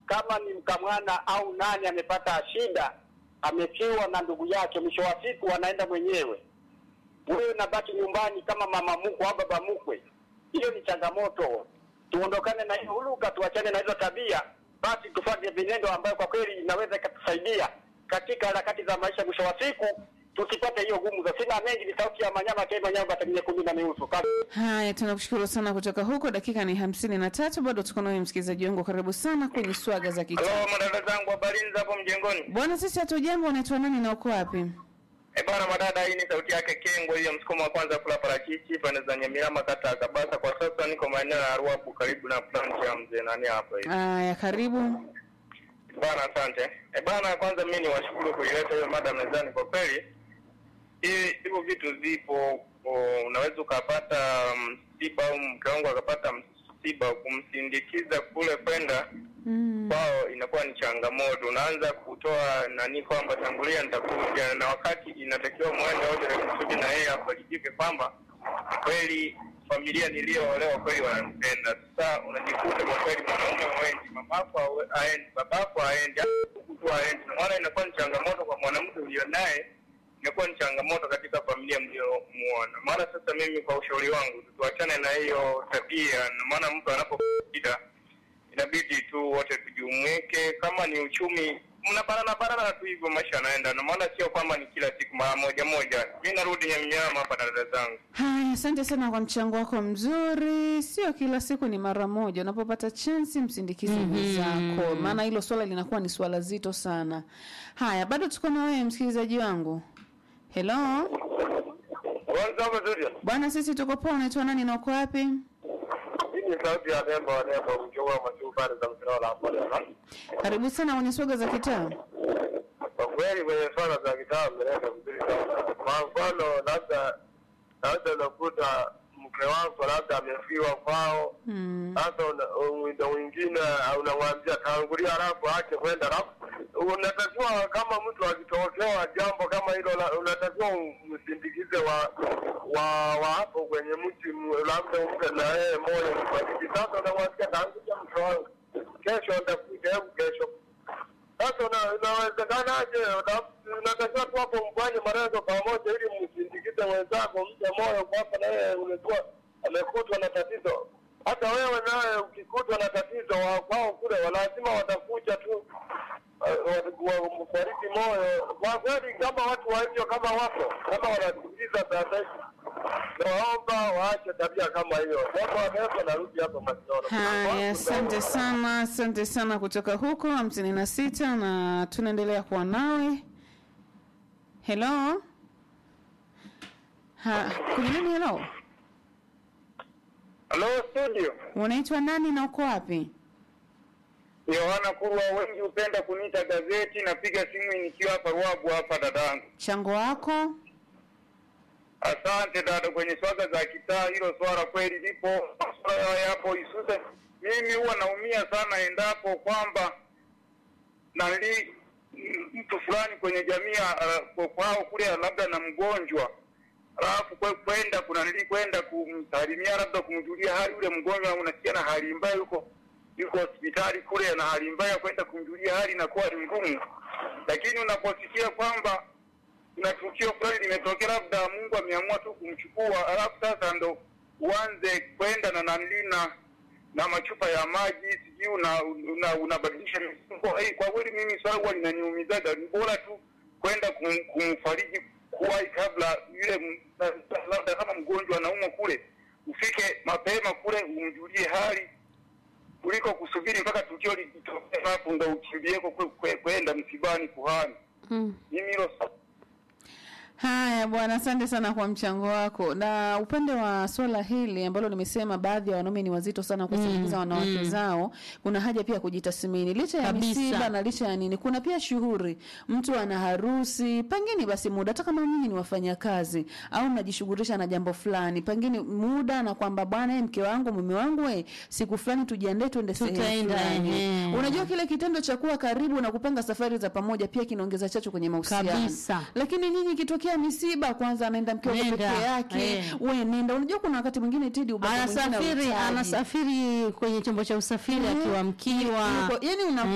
kama ni mkamwana au nani amepata shida, amefiwa na ndugu yake, mwisho wa siku anaenda mwenyewe, wewe unabaki nyumbani kama mama mkwe au baba mkwe. Hiyo ni changamoto. Tuondokane na hiyo huluka, tuachane na hizo tabia, basi tufanye vinendo ambayo kwa kweli inaweza ikatusaidia katika harakati za maisha. Mwisho wa siku tusipate hiyo gumzo. Sina mengi, ni sauti ya Manyama Kema Nyamba Taminya kumi na miusu. Haya, tunakushukuru sana kutoka huko. Dakika ni hamsini na tatu, bado tuko nawe msikilizaji wangu, karibu sana kwenye swaga za kitaa. Halo, madada zangu, habari za hapo mjengoni? Bwana, sisi hatujambo. Unaitwa nani na uko wapi? Eh bana, madada, hii ni sauti yake Kengo, hiyo msukumo wa kwanza kula parachichi pande za Nyamirama, kata ya Kabasa. Kwa sasa niko maeneo ya Ruapu, karibu na plant ya mzee nani hapa hivi. Haya, karibu. Bana, asante. Eh bana, kwanza mimi niwashukuru kuileta hiyo mada mezani. Kwa kweli hii hivyo vitu vipo, o, unaweza ukapata msiba au mke wangu akapata msiba, kumsindikiza kule kwenda Mm. kwao inakuwa ni changamoto. Unaanza kutoa nani kwamba tangulia nitakuja, na wakati inatakiwa mwende wote kusudi na yeye afarijike kwamba kweli familia niliyoolewa kweli wananipenda. Sasa unajikuta kwa kweli mwanaume wengi, mamako awe- aendi, babako aendi, huku tu aendi, na maana inakuwa ni changamoto kwa mwanamke ulio naye inakuwa ni changamoto katika familia mliomuona. Maana sasa mimi kwa ushauri wangu tuachane na hiyo tabia, na maana mtu anapopita inabidi tu wote tujumuike. Kama ni uchumi, mnabanana banana tu hivyo, maisha yanaenda, na maana sio kwamba ni kila siku mara moja moja. Mi narudi Nyamnyama hapa na dada zangu. Haya, asante sana kwa mchango wako mzuri. Sio kila siku ni mara moja, unapopata chansi msindikize mwenzako, maana hilo swala linakuwa ni swala zito sana. Haya, bado tuko na wewe msikilizaji wangu. Hello bwana, sisi tuko poa. Unaitwa nani na uko wapi? Hii ni sauti ya Nembo wa Nembo, mkiwa masuu pale za mtandao la hapo leo. Karibu sana kwenye swaga za kitaa. Kwa kweli kwenye swala za kitaa mmeleka vizuri sana. Kwa mfano, labda labda unakuta mke wako labda amefiwa kwao Mm. sasa una- ndo mwingine unamwambia tangulia, halafu ache kwenda, halafu unatakiwa kama mtu akitokewa jambo kama hilo, la- unatakiwa msindikize wa wa wa hapo kwenye mti, m- labda umpe na yeye moyo mfariji. Sasa unamwambia tangulia, mke wangu, kesho ndakuja, hebu kesho. Sasa una- inawezekanaje? Una- Unatakiwa tu hapo mfanye malengo pamoja, ili msindikize mwenzako, mpe moyo kwamba na yeye unajua amekutwa na tatizo hata wewe nawe ukikutwa na tatizo wa kwao kule lazima watakuja tu kufariki moyo. Kwa kweli, kama watu wa hivyo kama wapo kama wanasikiliza sasa hivi, naomba waache tabia kama hiyo. Jambo ameeko, narudi hapa Masinono. Haya, asante sana, asante sana kutoka huko hamsini na sita na tunaendelea kuwa nawe. Hello, ha, kuna nini? Hello, Halo studio, unaitwa nani na uko wapi? Yohana Kurwa, wengi hupenda kuniita gazeti. Napiga simu nikiwa hapa Ruabu hapa dadangu. Chango wako Asante dada, kwenye swaga za kitaa, hilo swala kweli lipo, swala yapo hususan. Mimi huwa naumia sana endapo kwamba nali m- mtu fulani kwenye jamii uh, kwao kule labda na mgonjwa alafu kwe- kwenda kuna nili kwenda kumsalimia labda kumjulia hali yule mgonjwa, unasikia na hali mbaya, yuko yuko hospitali kule na hali mbaya, kwenda kumjulia hali inakuwa ni ngumu, lakini unaposikia kwamba kuna tukio fulani limetokea, labda Mungu ameamua tu kumchukua, alafu sasa ndo uanze kwenda na nanili na na machupa ya maji sijui una, una, unabadilisha mifuko. Hey, kwa kweli mimi swala huwa linaniumizaga, ni bora tu kwenda kum, kumfariji kuwahi kabla yule m- na- labda kama mgonjwa anaumwa kule, ufike mapema kule umjulie hali kuliko kusubiri mpaka tukio litokee, alafu ndo ukimbieko kwe- kwe- kwenda msibani kuhani. Mimi hilo Haya bwana, asante sana kwa mchango wako. Na upande wa swala hili ambalo nimesema baadhi ya wanaume ni wazito sana kusindikiza wanawake zao, kuna haja pia kujitathmini. Licha ya Kabisa. misiba na licha ya nini, kuna pia shughuli, mtu ana harusi, pengine basi muda, hata kama nyinyi ni wafanyakazi au mnajishughulisha na jambo fulani, pengine muda na kwamba bwana, eh, mke wangu, mume wangu, eh, siku fulani tujiandae tuende sehemu Tutaenda, fulani. ehe. Unajua kile kitendo cha kuwa karibu na kupanga safari za pamoja pia kinaongeza chachu kwenye mahusiano Kabisa. lakini nyinyi ikitokea misiba kwanza anaenda mke wako Nenda, peke yake eh. we nenda unajua kuna wakati mwingine tidi ubaba mwingine anasafiri hauhitaji. anasafiri kwenye chombo cha usafiri Eh, akiwa mkiwa yuko- yani una